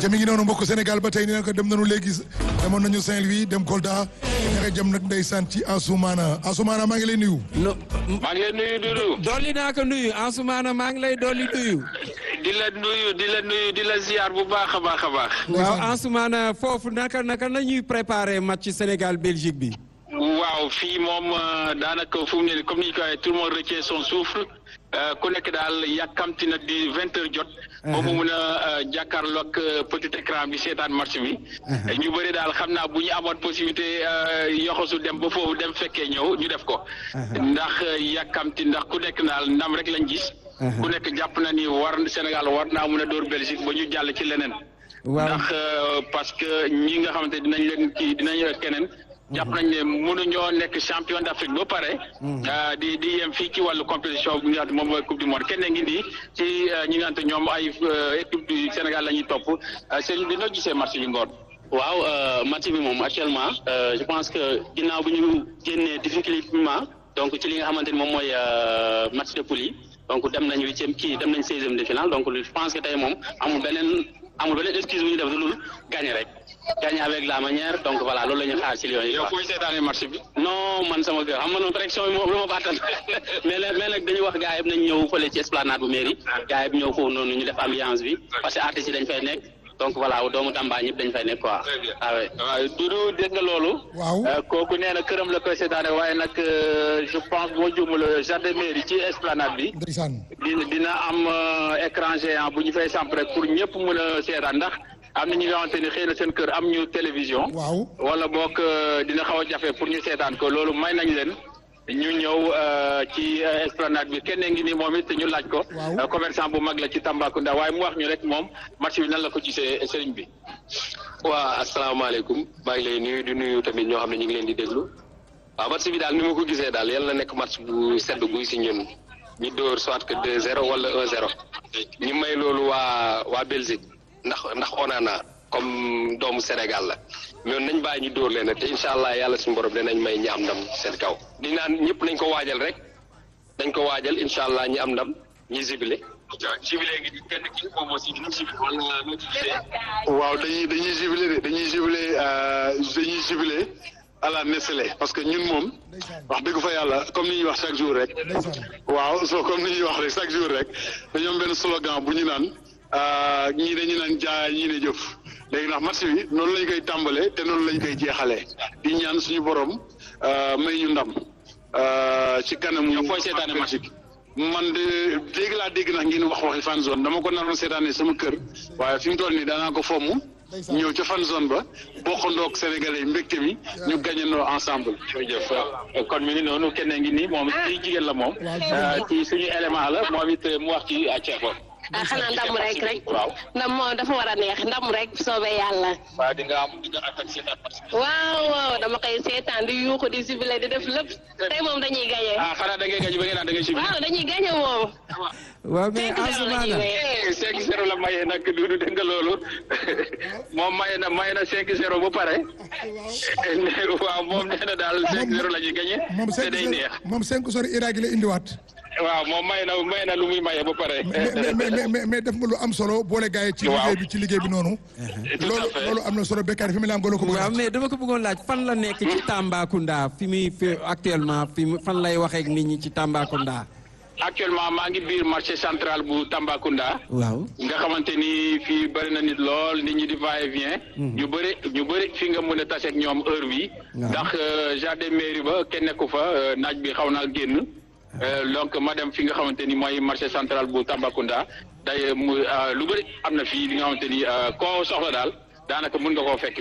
ayca mi ngi noonu mbokk Sénégal ba tey nee na ko dem nañu léegi demoon nañu Saint-Louis dem Kolda ñaxe jëm nag ndeysaan ci Ansoumana Ansoumana maa ngi lay nuyu. no maa ngi lay nuyu Doudou. dolli naa ko nuyu Ansoumana maa ngi lay dolli nuyu. di la nuyu di la nuyu di la ziar bu baax a baax a baax. waaw Ansoumana foofu naka naka la ñuy préparer match Sénégal Belgique bi. waaw fii moom daanaka fu mu ne comme ni ñu ko waxee tout le monde retient son souffle ku nekk daal yàkkamti na di vingt heures jot. ba mu mun a jàkkaarloo ak petit écran bi seetaan match bi. ñu bëri daal xam naa bu ñu amoon possibilité yoxosu dem ba foofu dem fekkee ñëw ñu def ko. ndax yàkkamti ndax ku nekk daal ndam rek lañ gis. ku nekk jàpp na ni war Sénégal war naa mun a dóor Belgique ba ñu jàll ci leneen. waaw ndax parce que ñi nga xamante dinañ leen kii dinañ keneen. jàpp nañ ne mënuñoo nekk champion d'Afrique ba pare. di di yem fii ci wàllu compétition bi nga xam ne moom mooy coupe du monde kenn ngi nii ci ñi nga xamante ñoom ay équipe du Sénégal la ñuy topp sëñ bi noo gisee match bi ngoon. waaw match bi moom actuellement je pense que ginnaaw bi ñu génnee difficilement donc ci li nga xamante ni moom mooy match de poule yi donc dem nañ huitième kii dem nañ seizième de finale donc je pense que tey moom amul beneen amul beneen excuse bu ñu def lu dul gagner rek. gagner avec la manière donc voilà loolu la ñuy xaar ci Lions yi. yow fooy seetaanee match bi. non man sama kër xam nga noonu pression yi moom lu ma bàttal mais nag mais nag dañuy wax gars yi nañ ñëw fële ci esplanade bu mairie gars yi ñëw foofu noonu ñu def ambiance bi parce que artistes yi dañ fay nekk donc voilà doomu Tamba ñëpp dañ fay nekk quoi. ah oui waaw Doudou dégg nga loolu. waaw kooku nee na këram la koy seetaane waaye nag je pense boo juumul jardin mairie ci esplanade bi. ndeysaan dina dina am écran géant bu ñu fay samp rek pour ñëpp mën a seetaan ndax. am na ñi nga xamante ni xëy na seen kër am ñu télévision. waaw wala boog dina xaw a jafe pour ñu seetaan ko loolu may nañ leen ñu ñëw ci esplanade bi kenn ngi ni moom it ñu laaj ko. waaw commerçant bu mag la ci Tambacounda waaye mu wax ñu rek moom match bi nan la ko gisee sëriñ bi. waa asalaamaaleykum maa ngi lay nuyu di nuyu tamit ñoo xam ne ñu ngi leen di déglu waaw match bi daal ni ma ko gisee daal yàlla na nekk match bu sedd guy si ñun ñu dóor soit que 2-0 wala 1-0 ñu may loolu waa waa Belgique. ndax ndax Onana comme doomu Sénégal la mais nañ bàyyi ñu dóor leen te incha allah yàlla suñu borom dinañ may ñi am ndam seen kaw. di naan ñëpp nañ ko waajal rek dañ ko waajal incha allah ñi am ndam ñi zibilé. zibilé gi kenn ki moom aussi dina zibilé wala noo ci gisee. waaw dañuy dañuy zibilé de dañuy zibilé dañuy zibilé à la Nestlé parce que ñun moom wax dëgg fa yàlla comme ni ñuy wax chaque jour rek. waaw soo comme ni ñuy wax rek chaque jour rek dañoo am benn slogan bu ñu naan. ñii dañu naan jaay ñii ne jëf léegi ndax match bi noonu lañ koy tàmbalee te noonu lañ koy jeexalee di ñaan suñu borom may ñu ndam ci kanamu. yow fooy seetaane match bi. man de dégg laa dégg nag ngeen wax waxi fan zone dama ko naroon seetaane sama kër waaye fi mu toll nii daanaa ko fomm ñëw ca fan zone ba bokkandoog sénégalais mbégte mi ñu gagnandoo ensemble. jërëjëf kon mi ngi noonu kenn ngi nii moom ci jigéen la moom. ci suñu élément la moom it mu wax ci ceebo. ah xanaa ndam rek rek. waaw ndam moom dafa war a neex ndam rek soobee yàlla. waaw di nga am di nga attaque seetaan match bi. waaw waaw dama koy seetaan di yuuxu di sibile di def lépp tey moom dañuy gagné. ah xanaa da ngay gañe ba ngeen naan da ngay sibile. waaw dañuy gagné moom. waaw mais cinq zéro la ñuy Ansoumana wéy. cinq zéro la maye nag Doudou dégg nga loolu moom maye na maye na cinq zéro ba pare waaw moom nee na daal cinq zéro la ñuy gagné moom te cinq day neex moom cinq sori Irak la indiwaat waaw moom maye na maye na lu muy maye ba pare. mais mais mais mais mais def nga lu am solo boole gars yi ci Waaw. liggéey bi ci liggéey bi noonu Tout à loolu fait. loolu am na solo bekkaar fi mu la ngolo ko bëgg a waaw wax. mais dama ko bëggoon laaj fan la nekk ci Tambacounda fi muy fi actuellement fi mu fan lay waxee ak nit ñi ci Tambacounda. actuellement maa ngi biir marché central bu Tambacounda. waaw. nga xamante ni fii bëri na nit lool nit ñi di va et vient. ñu bëri ñu bëri fi nga mën a tase ak ñoom heure bi Waaw. ndax euh, jardin mairie ba kenn nekku fa euh, naaj bi xaw naa génn. Euh, donc ma dem fi nga xamante ni mooy marché central bu Tambacounda day mu euh, lu bëri am na fii li nga xamante ni euh, koo soxla daal daanaka mën nga koo fekk.